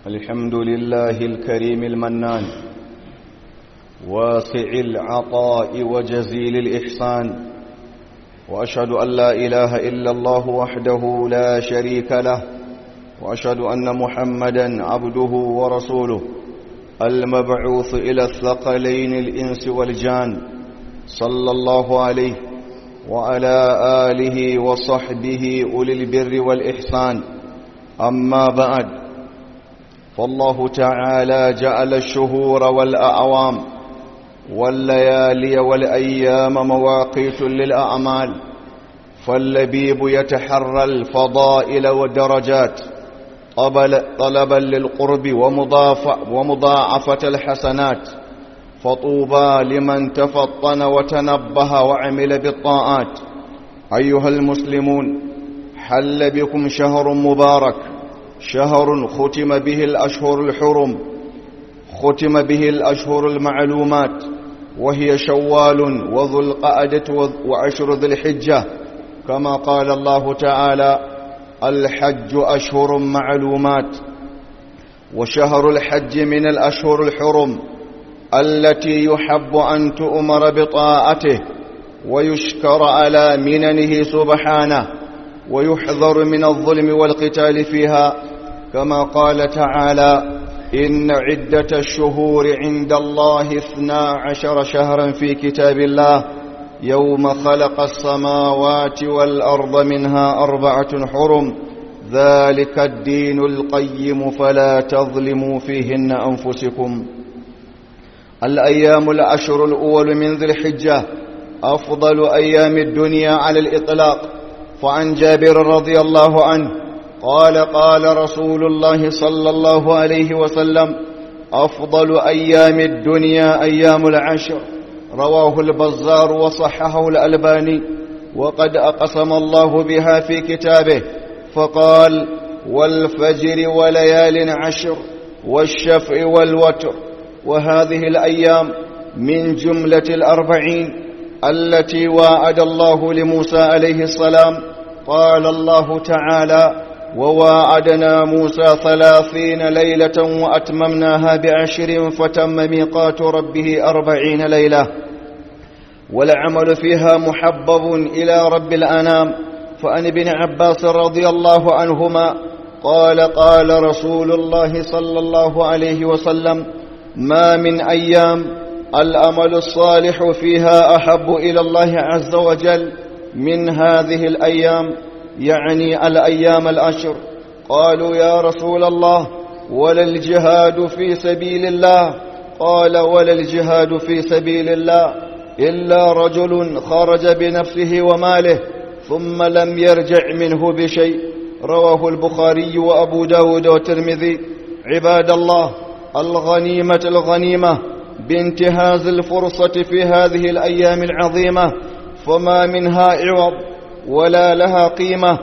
الحمد لله الكريم المنان واسع العطاء وجزيل الإحسان وأشهد أن لا إله إلا الله وحده لا شريك له وأشهد أن محمدا عبده ورسوله المبعوث إلى الثقلين الإنس والجان صلى الله عليه وعلى آله وصحبه أولي البر والإحسان أما بعد فالله تعالى جعل الشهور والأعوام والليالي والأيام مواقيت للأعمال فاللبيب يتحرى الفضائل والدرجات طلبا للقرب ومضاعفة الحسنات فطوبى لمن تفطن وتنبه وعمل بالطاعات أيها المسلمون حل بكم شهر مبارك شهر ختم به الأشهر الحرم ختم به الأشهر المعلومات وهي شوال وذو القعدة وعشر ذي الحجة كما قال الله تعالى الحج أشهر معلومات وشهر الحج من الأشهر الحرم التي يحب أن تؤمر بطاعته ويشكر على مننه سبحانه ويحذر من الظلم والقتال فيها كما قال تعالى إن عدة الشهور عند الله اثنا عشر شهرا في كتاب الله يوم خلق السماوات والأرض منها أربعة حرم ذلك الدين القيم فلا تظلموا فيهن أنفسكم الأيام الأشهر الأول من ذي الحجة أفضل أيام الدنيا على الإطلاق فعن جابر رضي الله عنه قال قال رسول الله صلى الله عليه وسلم أفضل أيام الدنيا أيام العشر رواه البزار وصححه الألباني وقد أقسم الله بها في كتابه فقال والفجر وليال عشر والشفع والوتر وهذه الأيام من جملة الأربعين التي واعد الله لموسى عليه السلام قال الله تعالى وواعدنا موسى ثلاثين ليلة وأتممناها بعشر فتم ميقات ربه أربعين ليلة والعمل فيها محبب إلى رب الأنام فأن ابن عباس رضي الله عنهما قال قال رسول الله صلى الله عليه وسلم ما من أيام الأمل الصالح فيها أحب إلى الله عز وجل من هذه الأيام يعني الأيام الأشر قالوا يا رسول الله ولا الجهاد في سبيل الله قال ولا الجهاد في سبيل الله إلا رجل خرج بنفسه وماله ثم لم يرجع منه بشيء رواه البخاري وأبو داود والترمذي عباد الله الغنيمة الغنيمة بانتهاز الفرصة في هذه الأيام العظيمة فما منها عوض ولا لها قيمة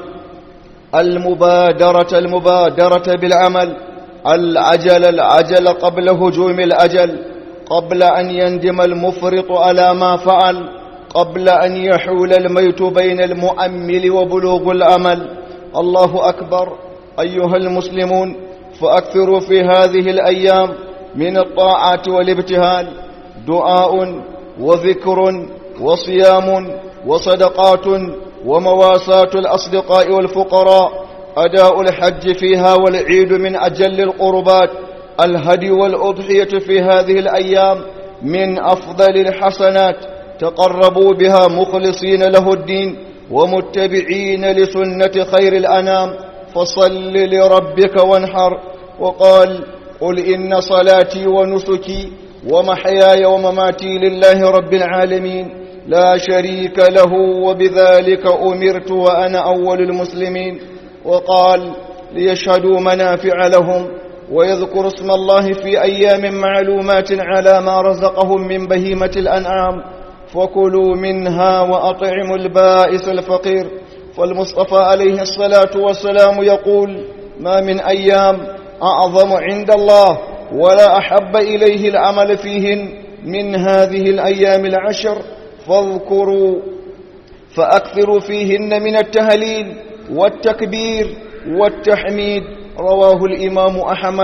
المبادرة المبادرة بالعمل العجل العجل قبل هجوم الأجل قبل أن يندم المفرط على ما فعل قبل أن يحول الميت بين المؤمل وبلوغ الأمل الله أكبر أيها المسلمون فأكثروا في هذه الأيام من الطاعات والابتهال دعاء وذكر وصيام وصدقات ومواساة الأصدقاء والفقراء أداء الحج فيها والعيد من أجل القربات الهدي والأضحية في هذه الأيام من أفضل الحسنات تقربوا بها مخلصين له الدين ومتبعين لسنة خير الأنام فصل لربك وانحر وقال قل إن صلاتي ونسكي ومحياي ومماتي لله رب العالمين لا شريك له وبذلك أمرت وأنا أول المسلمين وقال ليشهدوا منافع لهم ويذكر اسم الله في أيام معلومات على ما رزقهم من بهيمة الأنعام فكلوا منها وأطعموا البائس الفقير فالمصطفى عليه الصلاة والسلام يقول ما من أيام أعظم عند الله ولا أحب إليه العمل فيهن من هذه الأيام العشر فاذكروا فأكثروا فيهن من التهليل والتكبير والتحميد رواه الإمام أحمد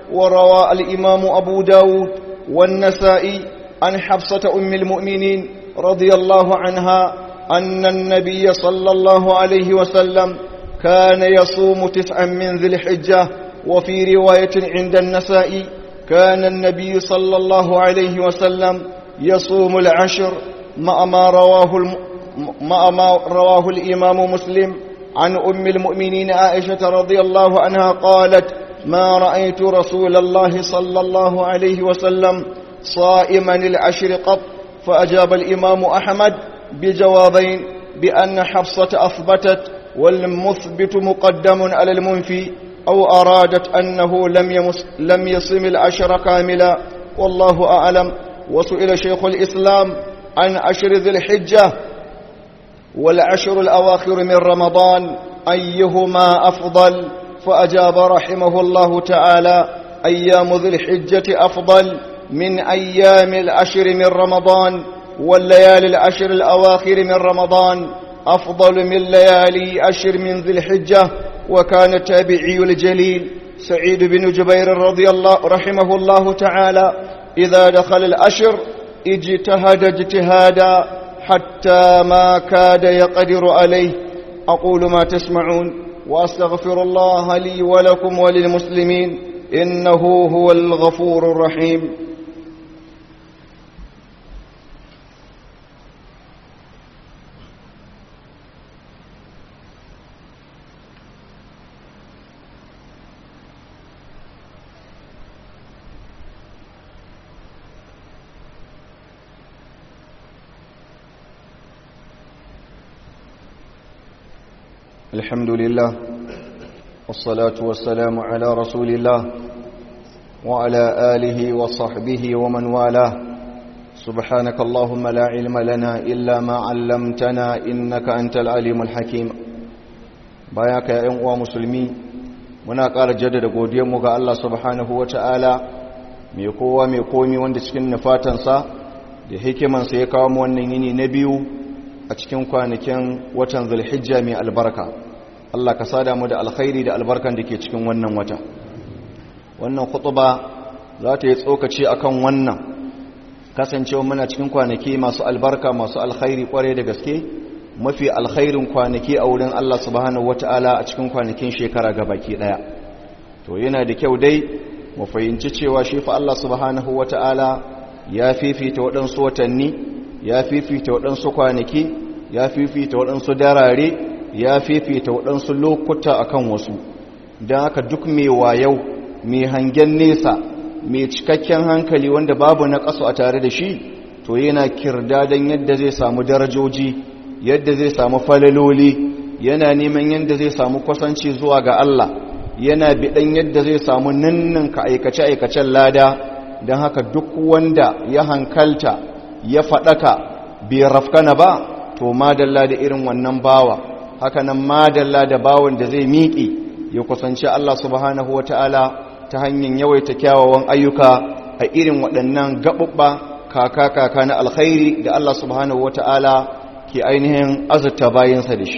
وروى الإمام أبو داود والنسائي عن حفصة أم المؤمنين رضي الله عنها أن النبي صلى الله عليه وسلم كان يصوم تسعا من ذي الحجة وفي رواية عند النسائي كان النبي صلى الله عليه وسلم يصوم العشر مع ما رواه الم... مع ما رواه الإمام مسلم عن أم المؤمنين عائشة رضي الله عنها قالت ما رأيت رسول الله صلى الله عليه وسلم صائما العشر قط فأجاب الإمام أحمد بجوابين بأن حفصة أثبتت والمثبت مقدم على المنفي أو أرادت أنه لم, يمس لم يصم العشر كاملا والله أعلم وسئل شيخ الإسلام عن عشر ذي الحجة والعشر الأواخر من رمضان أيهما أفضل فأجاب رحمه الله تعالى أيام ذي الحجة أفضل من أيام العشر من رمضان والليالي العشر الأواخر من رمضان أفضل من ليالي عشر من ذي الحجة وكان التابعي الجليل سعيد بن جبير رضي الله رحمه الله تعالى إذا دخل الأشر اجتهد اجتهادا حتى ما كاد يقدر عليه أقول ما تسمعون وأستغفر الله لي ولكم وللمسلمين إنه هو الغفور الرحيم الحمد لله والصلاة والسلام على رسول الله وعلى آله وصحبه ومن والاه سبحانك اللهم لا علم لنا إلا ما علمتنا إنك أنت العليم الحكيم باياك يا أمو مسلمي muna ƙara jaddada godiyarmu ga Allah subhanahu wa ta'ala mai kowa mai komi wanda cikin nufatansa da hikimansa ya kawo mu wannan yini na biyu a cikin kwanakin watan zulhijja mai albarka Allah ka sada mu da alkhairi da albarkan da ke cikin wannan wata wannan khutuba za ta yi tsokaci akan wannan kasancewa muna cikin kwanaki masu albarka masu alkhairi kware da gaske mafi alkhairin kwanaki a wurin Allah subhanahu wataala a cikin kwanakin shekara gabaki daya to yana da kyau dai mu fahimci cewa shi fa Allah subhanahu wataala ya fifita waɗansu watanni ya fifita waɗansu kwanaki ya fifita waɗansu darare ya fifita waɗansu lokuta akan wasu don haka duk mai wayau mai hangen nesa mai cikakken hankali wanda babu na ƙasu a tare da shi to yana kirda don yadda zai samu darajoji yadda zai samu falaloli yana neman yadda zai samu kwasanci zuwa ga Allah yana biɗan yadda zai samu ninninka aikace-aikacen lada don haka duk wanda ya hankalta ya faɗaka bai rafkana ba to madalla da irin wannan bawa haka nan madalla da bawan da zai miƙi ya kusanci Allah subhanahu wa ta'ala ta hanyar yawaita kyawawan ayyuka a irin waɗannan gaɓuɓɓa kaka-kaka na alkhairi da Allah subhanahu wa ta'ala ke ainihin azurta bayansa da shi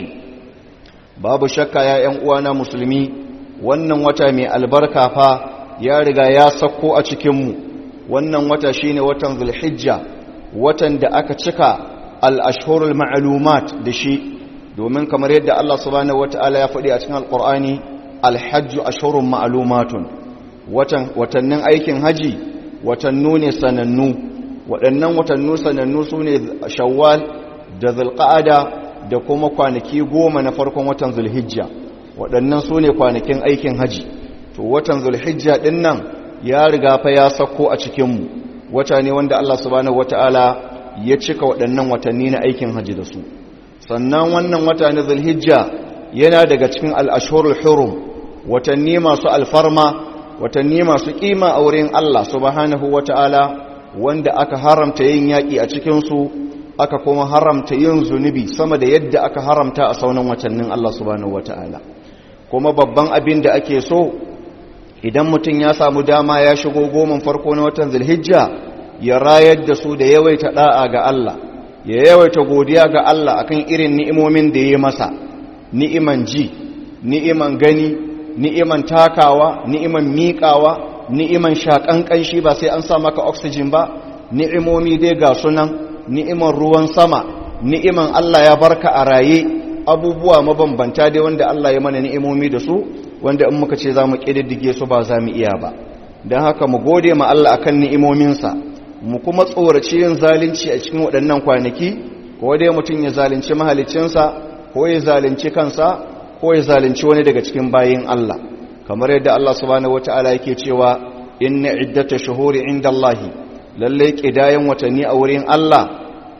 babu shakka ya ‘yan uwana musulmi wannan wata mai albarka fa ya riga ya sakko a cikinmu wannan wata shine watan zulhijja watan da aka cika al'ashhurul ma'alumat da shi domin kamar yadda Allah subhanahu wata'ala ya faɗi a cikin alƙur'ani alhajju ashhurun ma'alumatun watannin aikin haji watannu ne sanannu waɗannan watannu sanannu su ne shawwal da zulqa'ada da kuma kwanaki goma na farkon watan zulhijja waɗannan su ne kwanakin aikin haji to watan zulhijja ɗin nan ya riga fa ya sako a cikinmu wata ne wanda Allah subhanahu wata'ala ya cika waɗannan watanni na aikin haji da su sannan wannan wata na zulhijja yana daga cikin al'ashurul hurum watanni masu alfarma watanni masu ƙima a wurin Allah subhanahu wata'ala wanda aka haramta yin yaƙi a cikinsu aka kuma haramta yin zunubi sama da yadda aka haramta a saunan watannin Allah subhanahu wata'ala kuma babban abin da ake so idan mutum ya samu dama ya shigo goman farko na watan zulhijja ya rayar da su da yawaita da'a ga Allah ya yawaita godiya ga Allah akan irin ni'imomin da ya masa ni'iman ji ni'iman gani ni'iman takawa ni'iman miƙawa ni'iman shaƙan ƙanshi ba sai an sa maka oxygen ba ni'imomi dai ga sunan ni'iman ruwan sama ni'iman Allah ya barka a raye abubuwa mabambanta dai wanda Allah ya mana ni'imomi da su wanda in muka ce za mu ƙididdige su ba za mu iya ba don haka mu gode ma Allah akan ni'imominsa mu kuma tsoraci yin zalunci a cikin waɗannan kwanaki ko dai mutum ya zalunci mahalicinsa ko ya zalunci kansa ko ya zalunci wani daga cikin bayin Allah kamar yadda Allah subhanahu wata'ala yake cewa inna iddata shuhuri indallahi lalle kidayan watanni a wurin Allah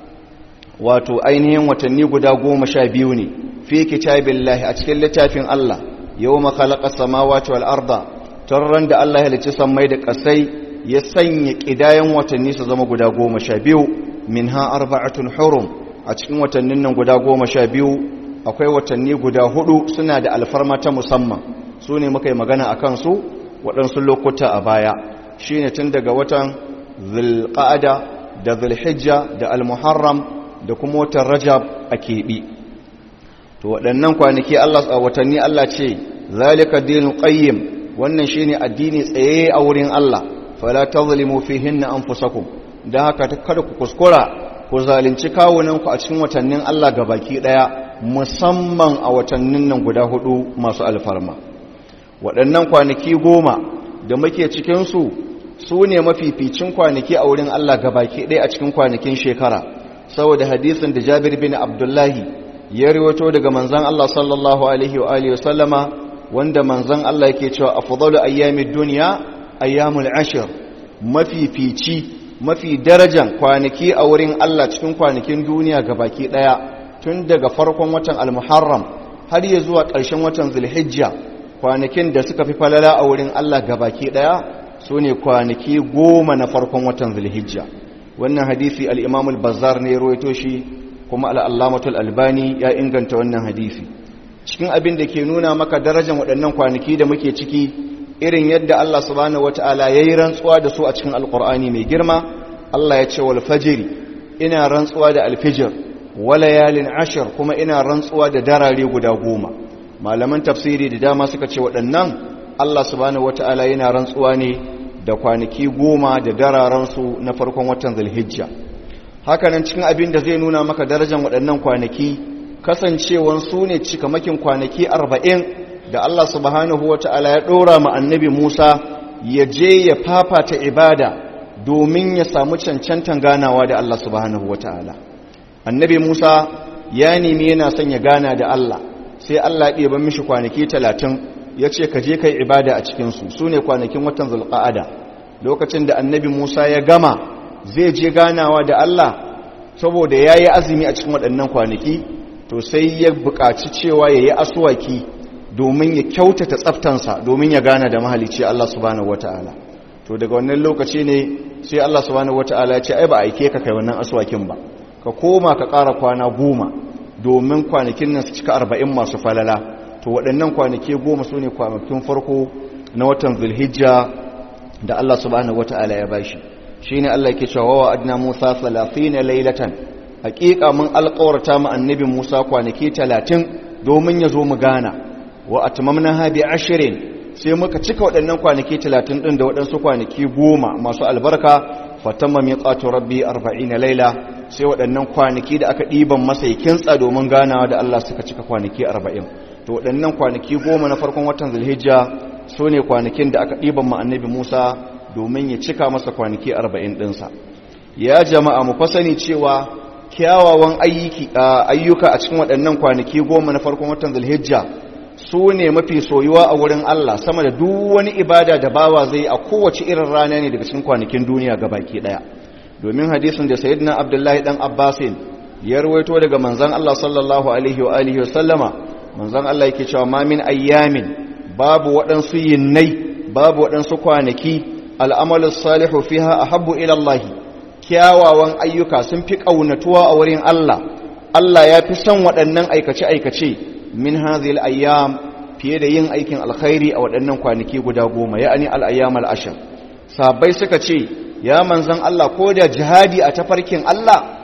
wato ainihin watanni guda goma sha biyu ne fi kitabillahi a cikin littafin Allah yawma khalaqa samawati wal arda tarran da Allah ya halicci sammai da kasai ya sanya kidayan watanni su zama guda goma sha biyu minha arba'atun hurum a cikin watannin nan guda goma sha biyu akwai watanni guda hudu suna da alfarma ta musamman su ne muka yi magana a kansu waɗansu lokuta a baya shi ne tun daga watan zulƙa'ada da zulhijja da almuharram da kuma watan rajab a keɓi to waɗannan kwanaki a watanni Allah ce zalika dinu qayyim wannan shine addini tsaye a wurin Allah fala tazlimu fihinna anfusakum dan haka kada ku kuskura ku zalunci kawunanku a cikin watannin Allah baki ɗaya musamman a watannin nan guda hudu masu alfarma waɗannan kwanaki goma da muke cikinsu su ne mafificin kwanaki a wurin Allah baki ɗaya a cikin kwanakin shekara saboda hadisin da jabir bin abdullahi ya riwato daga manzan Allah sallallahu alaihi wa alihi wasallama wanda manzan Allah yake cewa afdalu ayyamid dunya ayyamul ashr mafifici mafi darajan kwanaki a wurin Allah cikin kwanakin duniya baki ɗaya tun daga farkon watan al-muharram har ya zuwa ƙarshen watan zulhijja kwanakin da suka fi falala a wurin Allah gabaki daya su ne kwanaki goma na farkon watan zulhijja wannan hadisi al-imam al-bazzar ne ruwaito shi kuma al-allamatul albani ya inganta wannan hadisi cikin abin da ke nuna maka darajar waɗannan kwanaki da muke ciki irin yadda Allah subhanahu wataala yayi rantsuwa da su a cikin alqur'ani mai girma Allah ya ce wal fajri ina rantsuwa da al-fajr walayalin ashir kuma ina rantsuwa da darare guda goma malaman tafsiri da dama suka ce waɗannan Allah subhanahu wata'ala yana rantsuwa ne da kwanaki goma da dararensu na farkon watan zulhijja hakanan cikin abin da zai nuna maka darajar waɗannan kwanaki kasancewan su ne cikamakin kwanaki arba'in da Allah subhanahu wata'ala ya ɗora ma annabi Musa ya je ya fafata ibada domin ya samu cancantan ganawa da Allah subhanahu wata'ala annabi Musa ya nemi yana son ya gana da Allah sai Allah ya ban mishi kwanaki talatin ya ce ka je kai ibada a cikinsu su ne kwanakin watan zulqa'ada lokacin da annabi Musa ya gama zai je ganawa da Allah saboda ya yi azumi a cikin waɗannan kwanaki to sai ya buƙaci cewa ya yi asuwaki domin ya kyautata tsaftansa domin ya gana da mahalicci Allah subhanahu wata'ala to daga wannan lokaci ne sai Allah subhanahu wata'ala ya ce ai ba aike ka kai wannan asuwakin ba ka koma ka ƙara kwana goma domin kwanakin nan su cika arba'in masu falala to waɗannan kwanaki goma su ne kwanakin farko na watan zulhijja da Allah subhanahu wata'ala ya bashi shi ne Allah ke cewa wa adna musa na lailatan haƙiƙa mun alƙawarta mu annabi musa kwanaki talatin domin ya zo mu gana wa atmamna ha bi ashirin sai muka cika waɗannan kwanaki talatin ɗin da waɗansu kwanaki goma masu albarka fatamma miqatu rabbi arba'ina laila sai waɗannan kwanaki da aka ɗiban masa kintsa domin ganawa da Allah suka cika kwanaki arba'in to waɗannan kwanaki goma na farkon watan zulhijja su ne kwanakin da aka ɗiban ma annabi musa domin ya cika masa kwanaki arba'in ɗinsa ya jama'a mu fasani cewa kyawawan ayyuka a cikin waɗannan kwanaki goma na farkon watan zulhijja su ne mafi soyuwa a wurin Allah sama da duk wani ibada da bawa zai a kowace irin rana ne daga cikin kwanakin duniya baki ɗaya domin hadisin da sayyidina abdullahi dan abbasin ya rawaito daga manzon Allah sallallahu alaihi wa alihi wasallama manzon Allah yake cewa ma min ayyamin babu waɗansu yinnai babu waɗansu kwanaki al'amalu salihu fiha ahabbu ila Allah kyawawan ayyuka sun fi kaunatuwa a wurin Allah Allah ya fi son waɗannan aikace aikace min hadhihi ayyam fiye da yin aikin alkhairi a waɗannan kwanaki guda goma ya'ani al-ayyam al-ashr sabai suka ce ya manzan Allah ko da jihadi a tafarkin Allah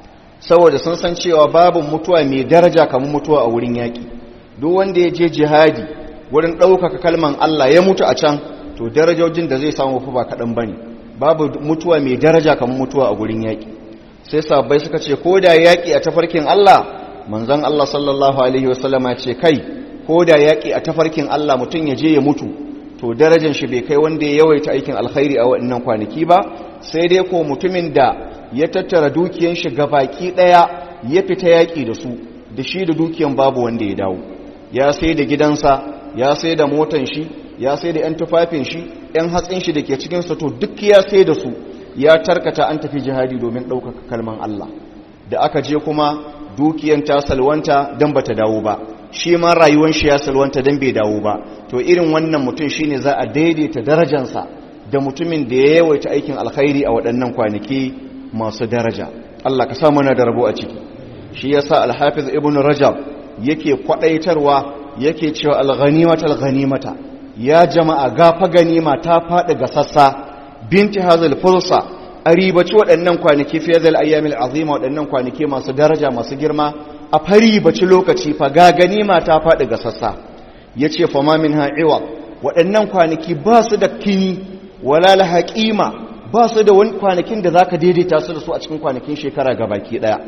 saboda sun san cewa babu mutuwa mai daraja kamar mutuwa a wurin yaƙi duk wanda ya je jihadi wurin ɗaukaka kalman Allah ya mutu a can to darajojin da zai samu fa ba kaɗan ba ne babu mutuwa mai daraja kamar mutuwa a gurin yaƙi sai sabbai suka ce ko da yaƙi a tafarkin Allah manzon Allah sallallahu alaihi wasallama ce kai ko da yaƙi a tafarkin Allah mutum ya je ya mutu to darajar shi bai kai wanda ya yawaita aikin alkhairi a waɗannan kwanaki ba sai dai ko mutumin da ya tattara dukiyan shi baki ɗaya ya fita yaƙi da su da shi da dukiyan babu wanda ya dawo ya sai da gidansa ya sai da motan shi ya sai da 'yan tufafin shi 'yan hatsin shi da ke cikinsa to duk ya sai da su ya tarkata an tafi jihadi domin ɗaukaka kalman Allah da aka je kuma dukiyan ta salwanta don ba ta dawo ba shi ma rayuwan shi ya salwanta don bai dawo ba to irin wannan mutum shine za a daidaita darajansa da mutumin da ya yawaita aikin alkhairi a waɗannan kwanaki masu daraja Allah ka sa mana da rabo a ciki shi yasa al-hafiz ibn rajab yake kwadaitarwa yake cewa al-ghanimata al-ghanimata ya jama'a gafa ganima ta faɗi ga sassa binti hazal fursa a ribaci waɗannan kwanaki fiye da ayyamil azima waɗannan kwanaki masu daraja masu girma a fari baci lokaci fa ga ganima ta faɗi ga sassa ya ce fama min ha'iwa waɗannan kwanaki ba su da kini wala la haƙima ba su da wani kwanakin da za ka daidaita su da su a cikin kwanakin shekara ga baki ɗaya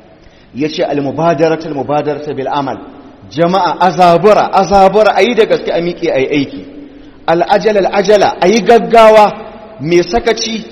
ya ce almubadarata almubadarata bil amal jama'a azabura azabura a yi da gaske a miƙe a yi aiki al'ajala al'ajala a yi gaggawa mai sakaci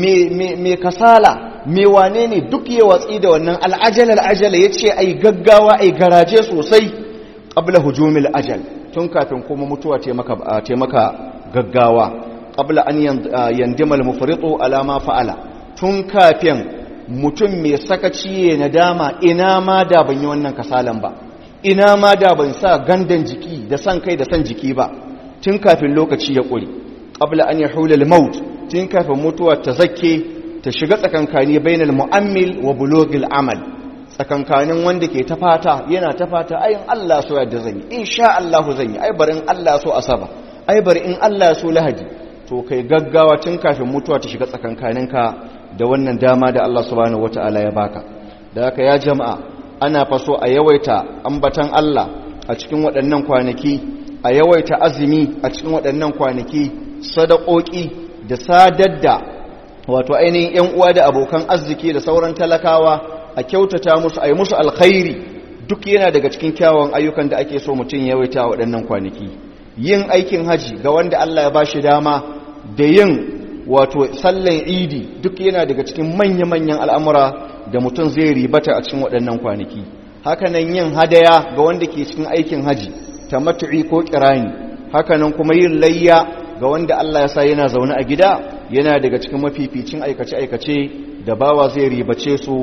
mai kasala mai wane ne duk ya watsi da wannan al'ajala al'ajala ya ce a yi gaggawa a yi garaje sosai ƙabla hujumil ajal tun kafin kuma mutuwa taimaka gaggawa ƙabla an yandimal mufritu alama fa'ala tun kafin mutum mai sakaci ya nadama ina ma da ban yi wannan kasalan ba ina ma da ban sa gandan jiki da san kai da san jiki ba tun kafin lokaci ya ƙuri ƙabla an yahula al-maut tun kafin mutuwa ta zakke ta shiga tsakankani bainal mu'ammil wa bulugil amal tsakankanin wanda ke ta fata yana ta fata ayin Allah so yadda zan yi insha Allah zan yi ai bari in Allah so asaba ai bari in Allah so lahadi to kai gaggawa tun kafin mutuwa ta shiga tsakankaninka da wannan dama da Allah subhanahu wataala ya baka da haka ya jama'a ana faso a yawaita ambatan Allah a cikin waɗannan kwanaki a yawaita azumi a cikin waɗannan kwanaki sadakoki da sadar da wato ainihin ‘yan uwa da abokan arziki da sauran talakawa a kyautata musu a yi musu alkhairi duk yana daga cikin kyawun ayyukan da ake so mutum yawaita waɗannan kwanaki yin aikin haji ga wanda Allah ya ba shi dama da yin wato sallan idi duk yana daga cikin manya-manyan al'amura da mutum zai ribata a cikin waɗannan kwanaki hakanan yin hadaya ga wanda ke cikin aikin haji ta matu'i ko kirani hakanan kuma yin layya ga wanda Allah ya sa yana zaune a gida yana daga cikin mafificin aikace-aikace da bawa zai ribace su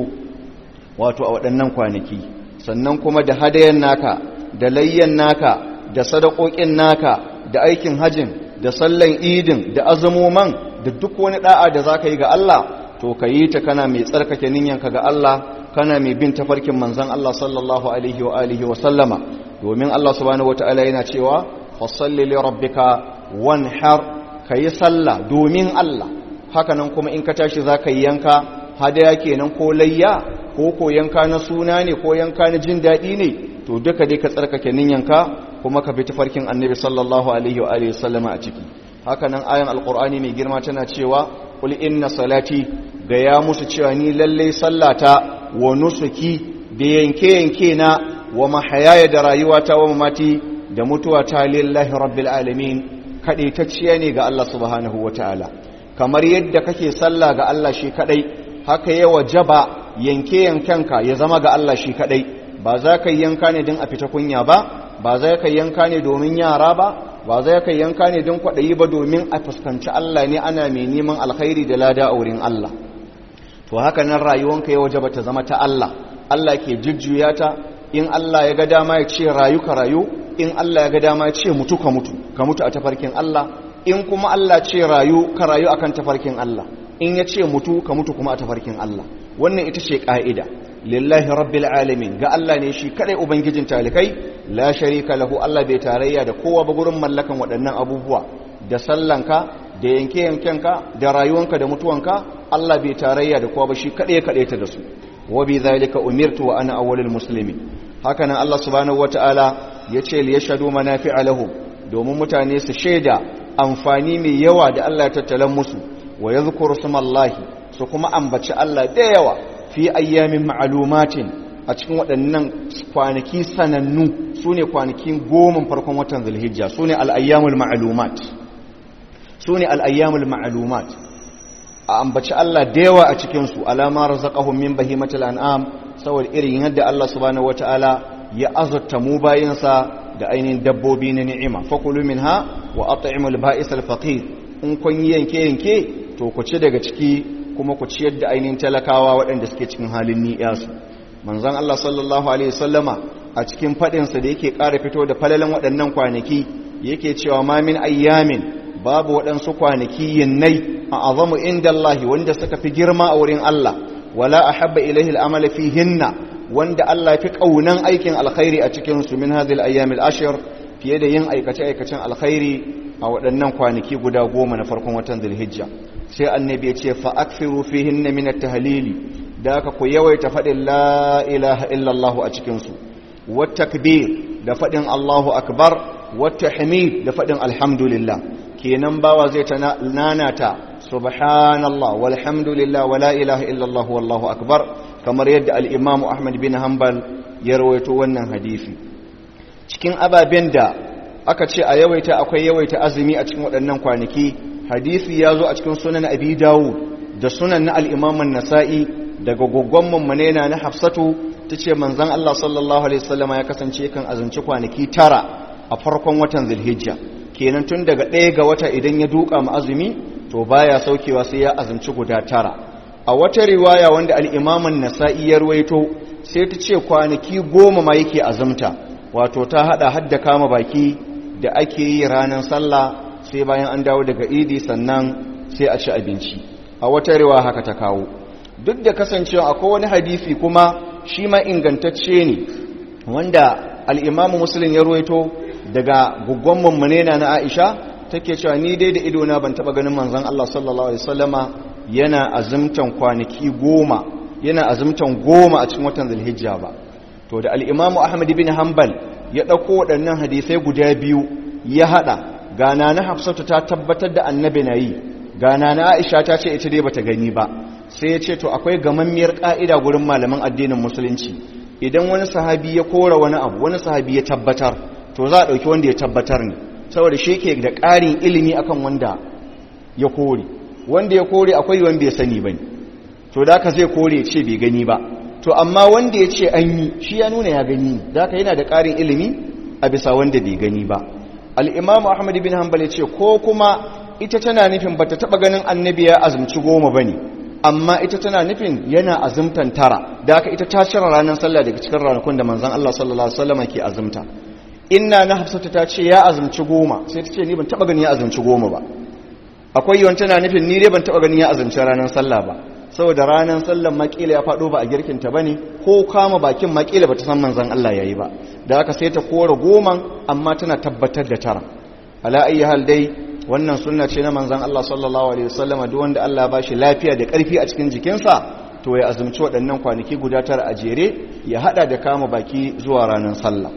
wato a waɗannan kwanaki sannan kuma da hadayen naka da layyan naka da sadakokin naka da aikin hajin da sallan idin da azumoman da duk wani da'a da za ka yi ga Allah to ka yi ta kana mai tsarkake ninyanka ga Allah kana mai bin tafarkin manzan Allah sallallahu alaihi wa alihi wa sallama domin Allah subhanahu wataala yana cewa fasalli li rabbika wanhar kayi sallah domin Allah hakanan kuma in ka tashi zaka yi yanka hadaya kenan ko layya ko ko yanka na suna ne ko yanka na jin daɗi ne to duka dai ka tsarkake ninyanka kuma ka bi tafarkin annabi sallallahu alaihi wa alihi sallama a ciki hakanan ayan alqur'ani mai girma tana cewa qul inna salati ga ya musu cewa ni lalle sallata wa nusuki da yanke yanke na wa mahayaya da rayuwata wa mamati da mutuwa ta lillahi rabbil alamin kadaitacciya ne ga Allah subhanahu wataala kamar yadda kake sallah ga Allah shi kadai haka ya wajaba yanke yankanka ya zama ga Allah shi kadai ba za ka yanka ne don a fita kunya ba ba za ka yanka ne domin yara ba ba za ka yanka ne don kwaɗayi ba domin a fuskanci Allah ne ana mai neman alkhairi da lada a wurin Allah to haka nan rayuwanka ya wajaba ta zama ta Allah Allah ke jujjuya ta in Allah ya ga dama ya ce rayu ka rayu in Allah ya ga dama ya ce mutu ka mutu ka mutu a tafarkin Allah in kuma Allah ce rayu ka rayu akan tafarkin Allah in ya ce mutu ka mutu kuma a tafarkin Allah wannan ita ce ka'ida lillahi rabbil alamin ga Allah ne shi kadai ubangijin talikai la sharika lahu Allah bai tarayya da kowa ba gurin mallakan waɗannan abubuwa da sallanka da yanke yankenka da rayuwanka da mutuwanka Allah bai tarayya da kowa ba shi kadai kadai ta da su wa bi zalika umirtu wa ana awwalul muslimin haka nan Allah subhanahu wataala yace li yashhadu manafi'a lahum domin mutane su shaida amfani mai yawa da Allah ya tattalan musu wa yadhkuru smallahi su kuma ambaci Allah da yawa fi ayyamin ma'lumatin a cikin waɗannan kwanaki sanannu sune kwanakin goma farkon watan zulhijja sune al-ayyamul ma'lumat sune al-ayyamul ma'lumat a ambaci Allah da yawa a cikinsu alama razaqahum min bahimatil an'am saboda irin yadda Allah subhanahu wataala ya azurta mu bayinsa da ainihin dabbobi na ni'ima fakulu minha wa at'imul ba'is al-faqir in kun yanke yanke to ku ci daga ciki kuma ku ciyar da ainihin talakawa waɗanda suke cikin halin ni'yasu manzon Allah sallallahu alaihi wasallama a cikin fadin sa da yake ƙara fito da falalan waɗannan kwanaki yake cewa ma min ayyamin babu waɗansu kwanaki yinnai a azamu inda Allah wanda suka fi girma a wurin Allah wala a habba ilahi al'amala fi hinna wanda Allah fi ƙaunan aikin alkhairi a cikinsu min hadil ayyamil ashir fiye da yin aikace-aikacen alkhairi a waɗannan kwanaki guda goma na farkon watan zulhijja sai annabi ya ce fa akfiru fi hinna min at-tahlili da aka ku yawaita faɗin la ilaha illallah a cikinsu wat takbir da faɗin Allahu akbar wat tahmid da faɗin alhamdulillah kenan bawa zai ta nanata subhanallah walhamdulillah wala ilaha illallah wallahu akbar kamar yadda al-imamu ahmad bin hanbal ya rawaito wannan hadisi cikin ababen da aka ce a yawaita akwai yawaita azumi a cikin waɗannan kwanaki hadisi ya zo a cikin sunan abi dawud da sunan na al-imam an-nasa'i daga goggon mummunena na hafsatu tace manzon Allah sallallahu alaihi wasallam ya kasance kan azumci kwanaki tara a farkon watan zulhijja kenan tun daga ɗaya ga wata idan ya duka ma azumi to baya saukewa sai ya azumci guda tara a wata riwaya wanda al'imaman nasa'i ya ruwaito sai ta ce kwanaki goma ma yake azumta wato ta hada hadda kama baki da ake yi ranar sallah sai bayan an dawo daga idi sannan sai a ci abinci a wata riwaya haka ta kawo duk da kasancewa akwai wani hadisi kuma shi ma ingantacce ne wanda al'imamu musulun ya ruwaito daga guggon mummunena na Aisha take cewa ni dai da idona ban taba ganin manzon Allah sallallahu alaihi wasallama yana azumtan kwanaki goma yana azumtan goma a cikin watan Zulhijja ba to da al-Imam Ahmad bin Hanbal ya dauko waɗannan hadisai guda biyu ya hada gana na Hafsatu ta tabbatar da annabi nayi gana na Aisha ta ce ita dai bata gani ba sai ya ce to akwai gamammiyar ka'ida gurin malaman addinin musulunci idan wani sahabi ya kora wani abu wani sahabi ya tabbatar to za a ɗauki wanda ya tabbatar ne saboda shi ke da ƙarin ilimi akan wanda ya kore wanda ya kore akwai wanda ya sani ba ne to da ka zai kore ce bai gani ba to amma wanda ya ce an yi shi ya nuna ya gani ne da ka yana da ƙarin ilimi a bisa wanda bai gani ba al'imamu ahmad bin hanbal ya ce ko kuma ita tana nufin bata taɓa ganin annabi ya azumci goma ba ne amma ita tana nufin yana azumtan tara da aka ita ta cire ranar sallah daga cikin ranakun da manzon Allah sallallahu alaihi wasallam ke azumta inna na hafsatu ta ce ya azumci goma sai ta ce ni ban taba gani ya azumci goma ba akwai yawan tana nufin ni dai ban taba gani ya azumci ranar sallah ba saboda ranar sallan makila ya fado ba a girkin ta bane ko kama bakin makila bata san manzon Allah yayi ba da haka sai ta kora goman amma tana tabbatar da tara ala ayi hal dai wannan sunna ce na manzon Allah sallallahu alaihi wasallama duk wanda Allah ya bashi lafiya da karfi a cikin jikinsa to ya azumci waɗannan kwanaki guda tara a jere ya hada da kama baki zuwa ranar sallah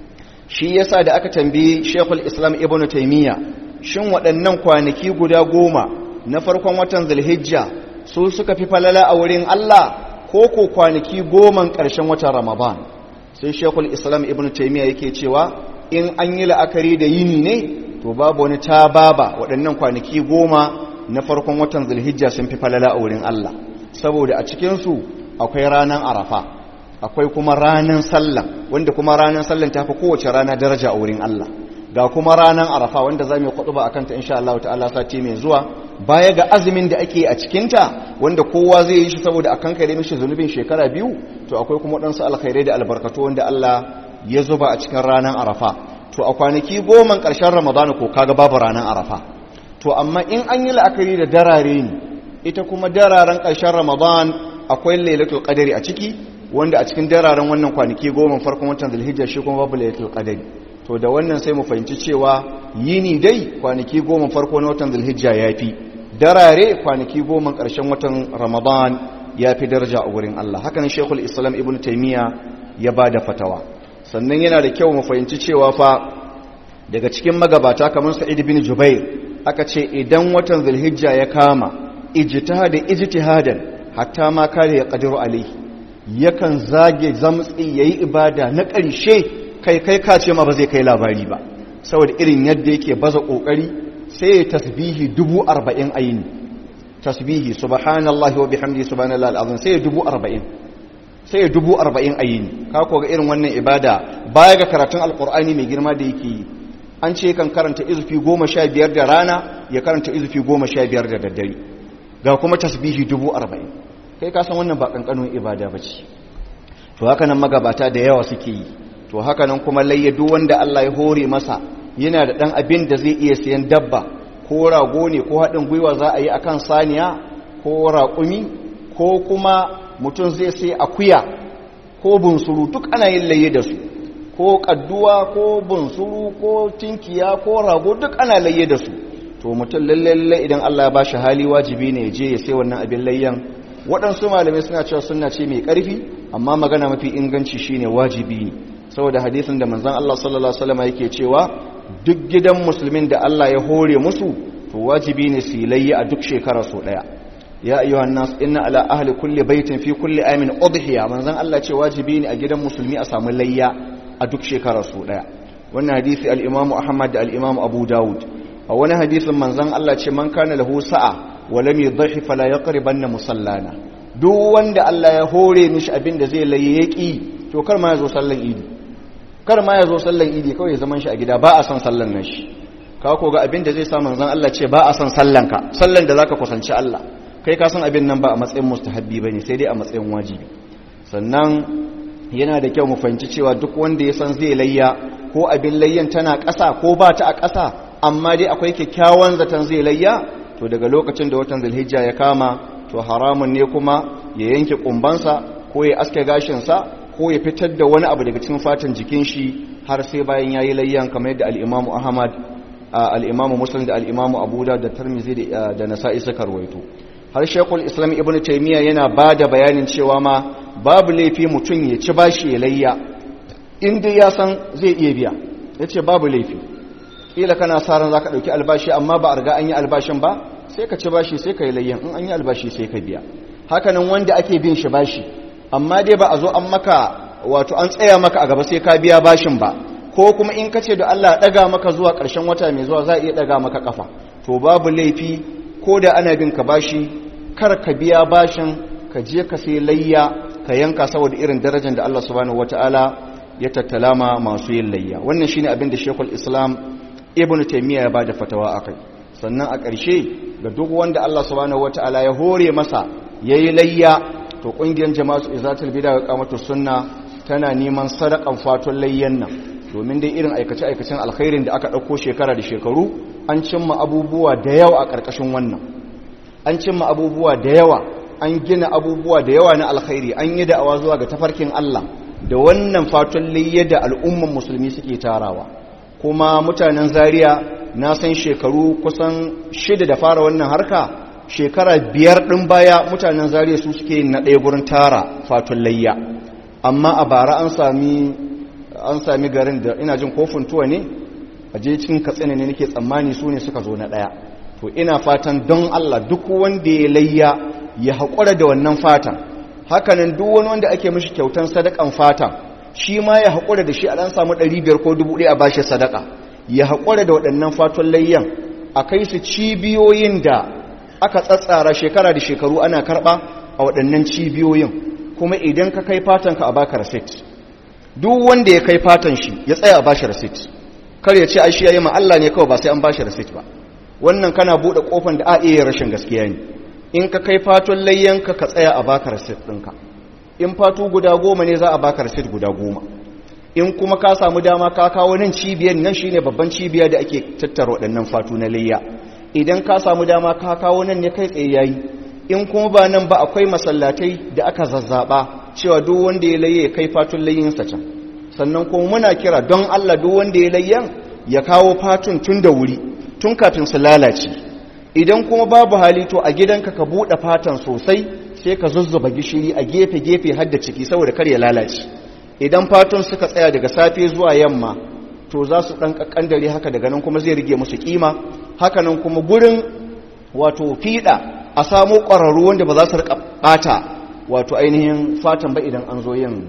shi yasa da aka tambayi Sheikhul Islam Ibn Taymiyyah shin waɗannan kwanaki guda goma na farkon watan Zulhijja su suka fi falala a wurin Allah ko ko kwanaki goman ƙarshen watan Ramadan sai Sheikhul Islam Ibn Taymiyyah yake cewa in an yi la'akari da yini ne to babu wani tababa waɗannan kwanaki goma na farkon watan Zulhijja sun fi falala a wurin Allah saboda a cikin su akwai ranar Arafa akwai kuma ranar sallah wanda kuma ranar sallah ta fi kowace rana daraja a wurin Allah ga kuma ranar arafa wanda za mu yi ba a kanta insha Allah ta'ala sati mai zuwa baya ga azumin da ake a cikinta wanda kowa zai yi shi saboda akan kare mishi zunubin shekara biyu to akwai kuma waɗansu alkhairai da albarkatu wanda Allah ya zuba a cikin ranar arafa to a kwanaki goma ƙarshen ramadana ko kaga babu ranar arafa to amma in an yi la'akari da darare ne ita kuma dararen ƙarshen ramadan akwai lailatul qadari a ciki wanda a cikin dararen wannan kwanaki goma farkon watan zulhijja shi kuma babu lailatul qadari to da wannan sai mu fahimci cewa yini dai kwanaki goma farko na watan zulhijja yafi darare kwanaki goma ƙarshen watan ramadan yafi daraja a wurin Allah hakan shekul islam ibn taymiya ya bada fatawa sannan yana da kyau mu fahimci cewa fa daga cikin magabata kamar sa'id bin jubair aka ce idan watan zulhijja ya kama ijtihadin ijtihadan hatta ma kare ya qadiru alaihi yakan zage zamtsi yayi ibada na ƙarshe kai kai ka ce ma ba zai kai labari ba saboda irin yadda yake baza kokari sai ya tasbihi dubu arba'in ayini tasbihi subhanallahi wa bihamdihi subhanallahi alazim sai ya dubu arba'in sai ya dubu arba'in ayini ka ko ga irin wannan ibada baya ga karatun alqur'ani mai girma da yake yi an ce kan karanta izufi goma sha biyar da rana ya karanta izufi goma sha biyar da daddare ga kuma tasbihi dubu arba'in kai kasan wannan ba ƙanƙanin ibada ba ce to haka nan magabata da yawa suke yi to haka nan kuma layya duk wanda Allah ya hore masa yana da ɗan abin da zai iya sayan dabba ko rago ne ko haɗin gwiwa za a yi akan saniya ko raƙumi ko kuma mutum zai sai akuya ko bunsuru duk ana yin layya da su ko kadduwa ko bunsuru ko tinkiya ko rago duk ana layye da su to mutum lalle idan Allah ya bashi hali wajibi ne ya je ya sai wannan abin layyan waɗansu malamai suna cewa sunna ce mai ƙarfi amma magana mafi inganci shine wajibi ne saboda hadisin da manzon Allah sallallahu alaihi wasallam yake cewa duk gidan musulmin da Allah ya hore musu to wajibi ne su layya a duk shekara so daya ya ayyuhan nas inna ala ahli kulli baitin fi kulli amin udhiya manzon Allah ce wajibi ne a gidan musulmi a samu layya a duk shekara su daya wannan hadisi al-imamu ahmad da al-imamu abu dawud a wani hadisin manzon Allah ce man kana lahu sa'a wa lam yudhi fala yaqribanna musallana duk wanda Allah ya hore mishi abin da zai laye yaki to kar ma yazo sallan idi kar ma yazo sallan idi kawai zaman shi a gida ba a san sallan nan shi ka ko ga abin da zai sa manzon Allah ce ba a san sallan ka sallan da zaka kusanci Allah kai ka san abin nan ba a matsayin mustahabbi bane sai dai a matsayin wajibi sannan yana da kyau mu fahimci cewa duk wanda ya san zai layya ko abin layyan tana ƙasa ko ba ta a ƙasa amma dai akwai kyakkyawan zaton zai layya to daga lokacin da watan zulhijja ya kama to haramun ne kuma ya yanke kumbansa ko ya aske gashinsa ko ya fitar da wani abu daga cikin fatan jikin shi har sai bayan yayi layyan kamar yadda al-Imam Ahmad al-Imam Muslim da al-Imam Abu Dawud da Tirmidhi da Nasa'i suka rawaito har Sheikhul Islam Ibn Taymiyyah yana bada bayanin cewa ma babu laifi mutum ya ci bashi ya layya inda ya san zai iya biya yace babu laifi kila kana sa ran zaka dauki albashi amma ba a riga an yi albashin ba sai ka ci bashi sai ka yi layyan in an yi albashi sai ka biya hakanan wanda ake bin shi bashi amma dai ba a zo an maka wato an tsaya maka a gaba sai ka biya bashin ba ko kuma in ka ce da Allah daga maka zuwa ƙarshen wata mai zuwa za a iya daga maka kafa to babu laifi ko da ana bin ka bashi kar ka biya bashin ka je ka sai layya ka yanka saboda irin darajar da Allah subhanahu wataala ya tattala ma masu yin layya wannan shine abin da Sheikhul Islam Ibn Taymiyyah ya bada fatawa akai sannan a ƙarshe ga duk wanda Allah subhanahu wataala ya hore masa yayi layya to kungiyar jama'atu izatul bid'a wa qamatus sunna tana neman sadakan fatun layyan nan domin dai irin aikace aikacen alkhairin da aka dauko shekara da shekaru an cimma abubuwa da yawa a karkashin wannan an cimma abubuwa da yawa an gina abubuwa da yawa na alkhairi an yi da'awa zuwa ga tafarkin Allah da wannan fatun layya da al'umman musulmi suke tarawa kuma mutanen zaria na san shekaru kusan shida da fara wannan harka shekara biyar ɗin baya mutanen zariya su suke na ɗaya gurin tara fatun layya amma a bara an sami an sami garin da ina jin kofin tuwa ne a je cikin katsina ne nake tsammani su ne suka zo na ɗaya to ina fatan don Allah duk wanda ya layya ya haƙura da wannan fatan hakanan duk wani wanda ake mishi kyautan sadakan fatan shi ma ya haƙura da shi a ɗan samu ɗari biyar ko dubu ɗaya a bashi sadaka ya haƙura da waɗannan fatun layyan a kai su cibiyoyin da aka tsatsara shekara da shekaru ana karɓa a waɗannan cibiyoyin kuma idan ka kai fatanka a baka rasit duk wanda ya kai fatan shi ya tsaya a bashi rasit kar ya ce ai shi yayi ma Allah ne kawai ba sai an bashi rasit ba wannan kana bude kofan da a iya rashin gaskiya ne in ka kai fatun layyanka ka tsaya a baka rasit ɗinka in fatu guda goma ne za a baka rasit guda goma in kuma ka samu dama ka kawo nan cibiyar nan shine babban cibiya da ake tattara waɗannan fatu na layya idan ka samu dama ka kawo nan ne kai tsaye yayi in kuma ba nan ba akwai masallatai da aka zazzaba cewa duk wanda ya layye ya kai fatun layyinsa can sannan kuma muna kira don Allah duk wanda ya layyan ya kawo fatun tun da wuri tun kafin su lalace idan kuma babu hali to a gidanka ka buɗe fatan sosai sai ka zuzzuba gishiri a gefe-gefe har da ciki saboda kar ya lalace idan fatun suka tsaya daga safe zuwa yamma to za su ɗan ƙaƙƙandare haka daga nan kuma zai rige musu ƙima hakanan kuma gurin wato fiɗa a samu ƙwararru wanda ba za su riƙa ɓata wato ainihin fatan ba idan an zo yin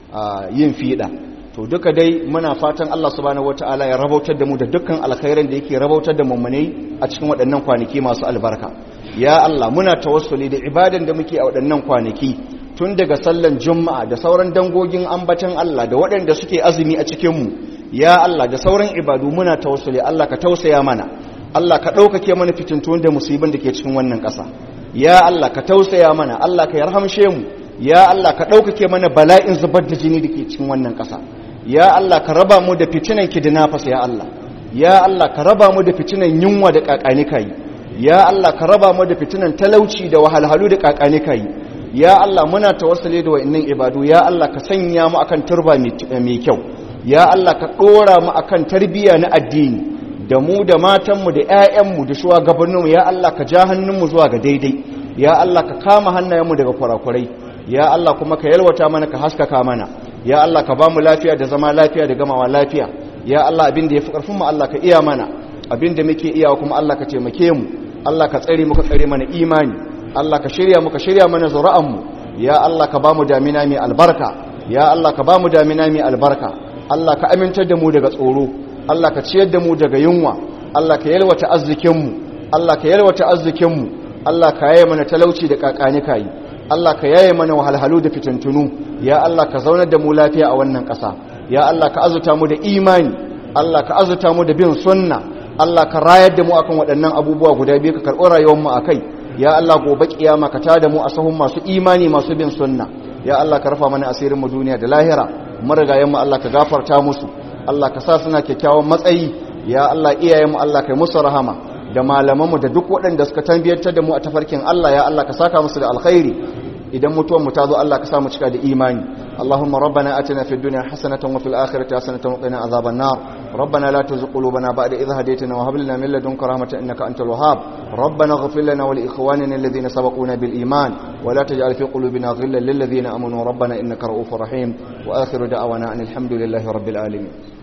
yin fiɗa to duka dai muna fatan Allah subhanahu wataala ya rabautar da mu da dukkan alkhairan da yake rabautar da mummunai a cikin waɗannan kwanaki masu albarka ya Allah muna tawassuli da ibadan da muke a waɗannan kwanaki tun daga sallan juma'a da sauran dangogin ambatan Allah da waɗanda suke azumi a cikin mu ya Allah da sauran ibadu muna tawassuli Allah ka tausaya mana Allah ka ɗaukake mana fitintun da musibin da ke cikin wannan ƙasa ya Allah ka tausaya mana Allah ka yarhamshe mu ya Allah ka ɗaukake mana bala'in zubar da jini da ke cikin wannan ƙasa ya Allah ka raba mu da fitinan kidnappers ya Allah ya Allah ka raba mu da fitinan yunwa da kakanika yi ya Allah ka raba mu da fitinan talauci da wahalhalu da kakanika yi ya Allah muna tawassuli da wa'annan ibadu ya Allah ka sanya mu akan turba mai kyau ya Allah ka dora mu akan tarbiyya na addini da mu da matanmu da 'ya'yanmu da shugabanninmu ya Allah ka ja hannunmu zuwa ga daidai ya Allah ka kama hannayenmu daga kurakurai ya Allah kuma ka yalwata mana ka haskaka mana ya Allah ka bamu lafiya da zama lafiya da gamawa lafiya ya Allah abin da yafi karfin mu Allah ka iya mana abin da muke iyawa kuma Allah ka taimake mu Allah ka tsare mu ka tsare mana imani Allah ka shirya mu ka shirya mana zuri'an mu ya Allah ka bamu damina mai albarka ya Allah ka bamu damina mai albarka Allah ka amintar da mu daga tsoro Allah ka ciyar da mu daga yunwa Allah ka yalwata arzikin mu Allah ka yalwata arzikin mu Allah ka yaye mana talauci da kakani kai Allah ka yaye mana wahalhalu da fitintunu ya Allah ka zaunar da mu lafiya a wannan ƙasa ya Allah ka azuta mu da imani Allah ka azuta mu da bin sunna Allah ka rayar da mu akan waɗannan abubuwa guda biyu ka karɓi rayuwar mu akai ya Allah gobe kiyama ka tada mu a sahun masu imani masu bin sunna ya Allah ka rafa mana asirin mu duniya da lahira marigayen mu Allah ka gafarta musu Allah ka sa suna kyakkyawan matsayi ya Allah iyayen mu Allah kai musu rahama da malamanmu da duk waɗanda suka tambiyantar da mu a tafarkin Allah ya Allah ka saka musu da alkhairi idan mutuwar mu ta zo Allah ka sa mu cika da imani Allahumma rabbana atina fid dunya hasanatan wa fil akhirati hasanatan wa qina azaban nar rabbana la tuzigh qulubana ba'da idh hadaytana wa hab lana min ladunka rahmatan innaka antal wahhab rabbana ighfir lana wa li ikhwanina alladhina sabaquna bil iman wa la taj'al fi qulubina ghillan lil ladhina amanu rabbana innaka ra'ufur rahim wa akhiru da'wana alhamdulillahi rabbil alamin